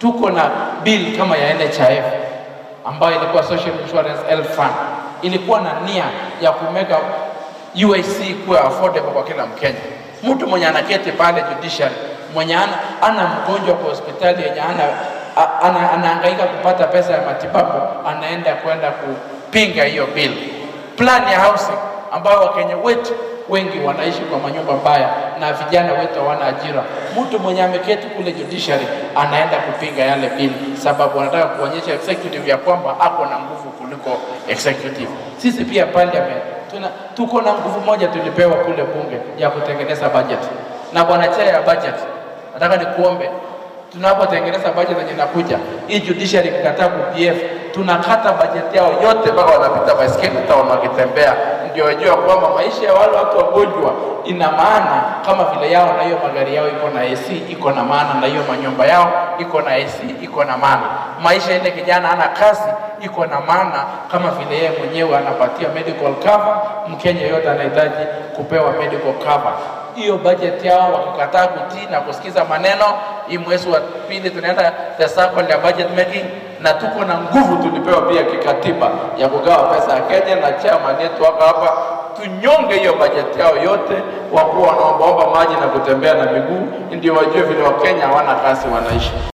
tuko na bill kama ya NHIF ambayo ilikuwa Social Insurance Health Fund, ilikuwa na nia ya kumeka UIC kuwa affordable kwa kila Mkenya. Mtu mwenye anaketi pale judiciary, mwenye ana, ana mgonjwa kwa hospitali yenye ana, a- ana, anahangaika kupata pesa ya matibabu, anaenda kwenda kupinga hiyo bill. Plan ya housing ambayo Wakenya wetu wengi wanaishi kwa manyumba mbaya na vijana wetu hawana ajira. Mtu mwenye ameketi kule judiciary anaenda kupinga yale bill, sababu anataka kuonyesha executive ya kwamba ako na nguvu kuliko executive. Sisi pia parliament tuna, tuko na nguvu moja tulipewa kule bunge ya kutengeneza budget, na bwana chair ya budget, nataka nikuombe tunapotengeneza budget yenye inakuja hii judiciary ikikataa ku-PF tunakata budget yao yote mpaka wanapita baiskeli town wakitembea, ndio wajue kwamba maisha ya wale watu wagonjwa ina maana kama vile yao, na hiyo magari yao iko na AC iko na maana, na hiyo manyumba yao iko na AC iko na maana. Maisha ile kijana ana kazi iko na maana, kama vile yeye mwenyewe anapatia medical cover. Mkenya yote anahitaji kupewa medical cover hiyo budget yao wakikataa kutii na kusikiza maneno, hii mwezi wa pili tunaenda the circle ya budget making, na tuko na nguvu tulipewa pia kikatiba ya kugawa pesa ya Kenya, na chairman yetu wako hapa, tunyonge hiyo budget yao yote, wakuwa wanaombaomba maji na kutembea na miguu, ndio wajue vile Wakenya hawana kazi wanaishi.